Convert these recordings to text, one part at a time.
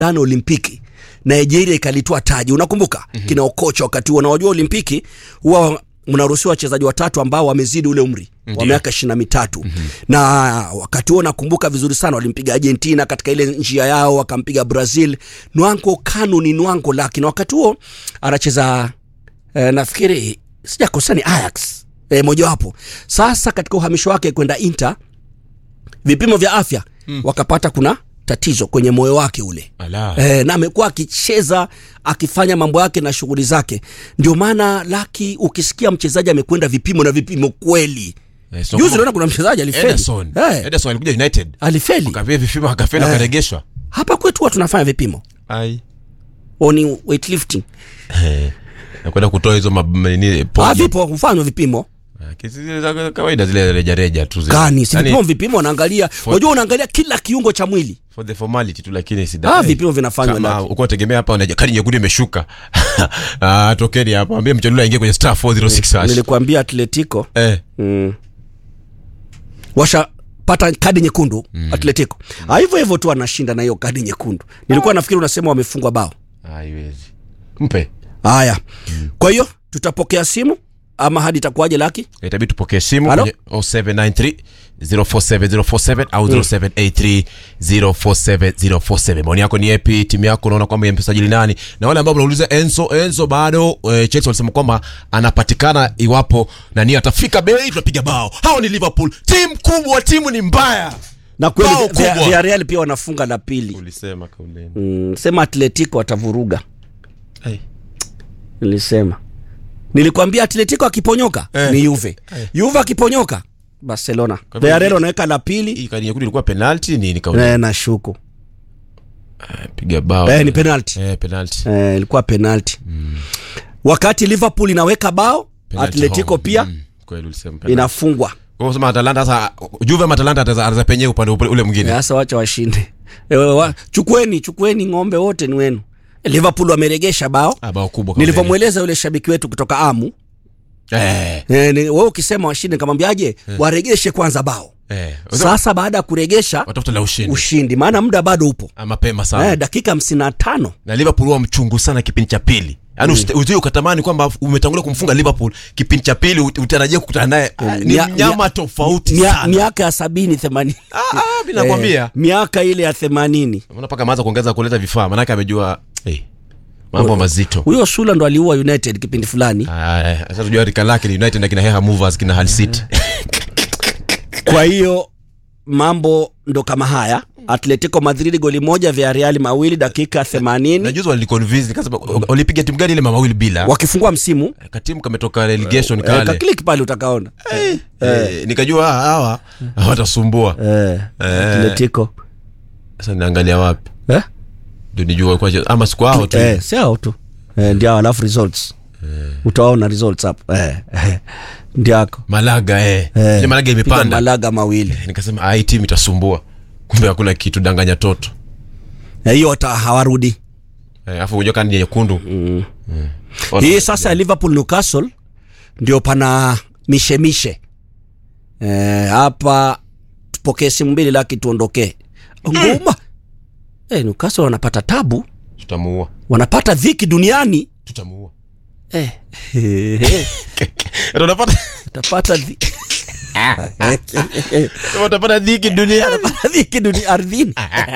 mashindano Olimpiki Nigeria ikalitoa taji, unakumbuka mm-hmm. kina Okocha wakati huo, na wajua Olimpiki huwa mnaruhusiwa wachezaji watatu ambao wamezidi ule umri wa miaka ishirini na mitatu mm-hmm. na wakati huo nakumbuka vizuri sana walimpiga Argentina katika ile njia yao, wakampiga Brazil. Nwanko Kanu ni Nwanko laki, na wakati huo anacheza eh, nafikiri sijakosea ni Ajax eh, mojawapo. Sasa katika uhamisho wake kwenda Inter vipimo vya afya mm. wakapata kuna tatizo kwenye moyo wake ule Ala. e, na amekuwa akicheza akifanya mambo yake na shughuli zake. Ndio maana Laki, ukisikia mchezaji amekwenda vipimo na vipimo kweli, Eh, so juzi kama- unaona kuna mchezaji alifeli Ederson. Eh, Ederson alikuja United. alifeli Akavia vipimo akafeli Eh. akaregeshwa. hapa kwetu huwa tunafanya vipimo Ai. oni weightlifting Eh. Nakwenda kutoa hizo mab- nini ah, pojo. vipo hufanywa vipimo Ah, kesi zile za kawaida zile reja reja tu zile. gani si Yaani, vipimo vipimo wanaangalia unajua unaangalia kila kiungo cha mwili for the formality tu lakini si Ah, vipimo vinafanywa kama Laki. uko tegemea hapa unaja kadi nyekundu imeshuka. Ah, tokeni hapa. Ambia mchalula aingie kwenye star 406 hash. nilikuambia Atletico Eh. mm. washapata kadi nyekundu mm. Atletico mm. hivyo hivyo tu anashinda na hiyo kadi nyekundu. Nilikuwa nafikiri unasema wamefungwa bao. Haiwezi. Mpe. Haya, kwa hiyo tutapokea simu ama hadi itakuwaje Laki? itabidi tupokee simu Halo? kwenye 0793 047047 au 0783 047047 maoni yako ni epi timu yako unaona kwamba imesajili nani na wale ambao mnauliza enzo enzo bado e, chelsea walisema kwamba anapatikana iwapo nani atafika bei tunapiga bao hao ni liverpool timu kubwa timu ni mbaya Na kweli Bao Via- kubwa. Villarreal pia wanafunga la pili. ulisema kauleni Mm, sema Atletico watavuruga. Nilisema. Nilikwambia Atletico akiponyoka Eh. ni Juve. Juve akiponyoka Barcelona. hivyo Villarreal hii- wanaweka la pili. hii kadi nyekundu ilikuwa penalty nini kauleni Eh, na shuku. piga bao Eh, ni penalty. eh penalty eh, ilikuwa penalti mm. wakati liverpool inaweka bao Penalty atletico home. pia Mm, kweli ulisema penalty. inafungwa Kwa hivyo sema Atalanta sasa Juve ama Atalanta ataza ataza penye upande ule- ule mwingine. sasa wacha washinde Eh, wa, chukueni chukueni ng'ombe wote ni wenu liverpool wameregesha bao Ah, bao kubwa kama nilivyomweleza yule shabiki wetu kutoka amu Eh. eh, ni- wewe ukisema washinde nikamwambiaje waregeshe kwanza bao Eh. sasa baada ya kuregesha Watafuta la ushindi. ushindi maana muda bado upo Ah, mapema sana. eh, dakika hamsini na tano Na Liverpool huwa mchungu sana kipindi cha pili. Yaani mm. uzio ukatamani kwamba umetangulia kumfunga Liverpool kipindi cha pili ut- utarajia kukutana naye. Ah, Ni Mia- mnyama mia- tofauti Mia- sana. miaka ya sabini themanini Ah, ah, mimi nakwambia. Eh, miaka ile ya themanini Unaona paka ameanza kuongeza kuleta vifaa maana yake amejua eh mambo mazito. huyo Sula ndo aliua United kipindi fulani. Ah, eh, sasa tujua rika lake ni United na kina Heha Movers kina Hull City. Kwa hiyo mambo ndo kama haya. Atletico Madrid goli moja, Villarreal mawili, dakika Na 80 juzi waliniconvince nikasema walipiga timu gani ile mawili bila. wakifungua msimu Katimu kametoka relegation eh, kale. kaklik pale utakaona Eh, nikajua hawa hawa hawatasumbua. eh, Atletico Sasa naangalia wapi? eh? Ndio nijua kwa ama siku hao tu. eh, si hao tu eh, ndio hao, alafu results utaona results hapo eh, eh, ndio yako Malaga eh. eh, Ile Malaga piga imepanda. Malaga mawili Nikasema ah, hii timu itasumbua. Kumbe hakuna kitu danganya toto. Eh, hiyo hata hawarudi Eh, Alafu unajua kadi nyekundu. Mm. hii sasa ya Liverpool Newcastle ndio pana mishemishe Eh, hapa tupokee simu mbili laki tuondokee nguma eh, Newcastle wanapata tabu Tutamuua. wanapata dhiki duniani Tutamuua. eh. Ndio unapata utapata dhi- utapata dhiki duniani. dhiki duni ardhini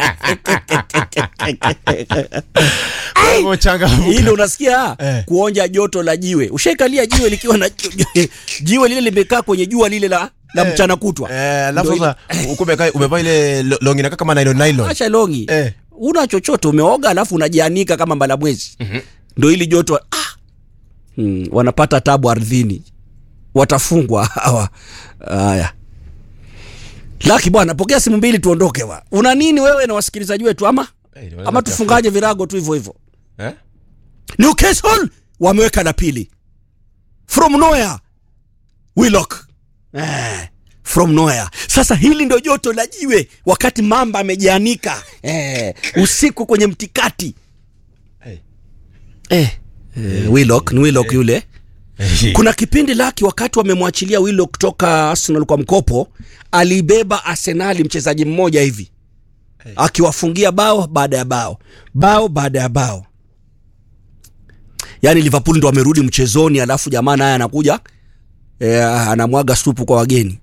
Kwa changamoto. ili unasikia Eh. kuonja joto la jiwe ushaikalia jiwe likiwa na jiwe lile limekaa kwenye jua lile la, la mchana kutwa Eh, alafu Ndio sasa uko umekaa umevaa ile lo- longi inakaa kama nylon nylon. acha longi Eh. una chochote umeoga alafu unajianika kama mbalamwezi ndo ili joto ah! hmm, wanapata tabu ardhini watafungwa hawa haya laki bwana pokea simu mbili tuondoke wa una nini wewe na wasikilizaji wetu ama Eh, wanaweza ama kuchafuka. tufungaje virago tu hivyo hivyo Eh? newcastle wameweka la pili from nowhere willock eh, from nowhere sasa hili ndo joto la jiwe wakati mamba amejianika eh, usiku kwenye mtikati Eh. eh, eh, willock ni willock yule kuna kipindi laki wakati wamemwachilia willock kutoka arsenal kwa mkopo alibeba arsenali mchezaji mmoja hivi akiwafungia bao baada ya bao bao baada ya bao yaani liverpool ndo amerudi mchezoni alafu jamaa naye anakuja e, anamwaga supu kwa wageni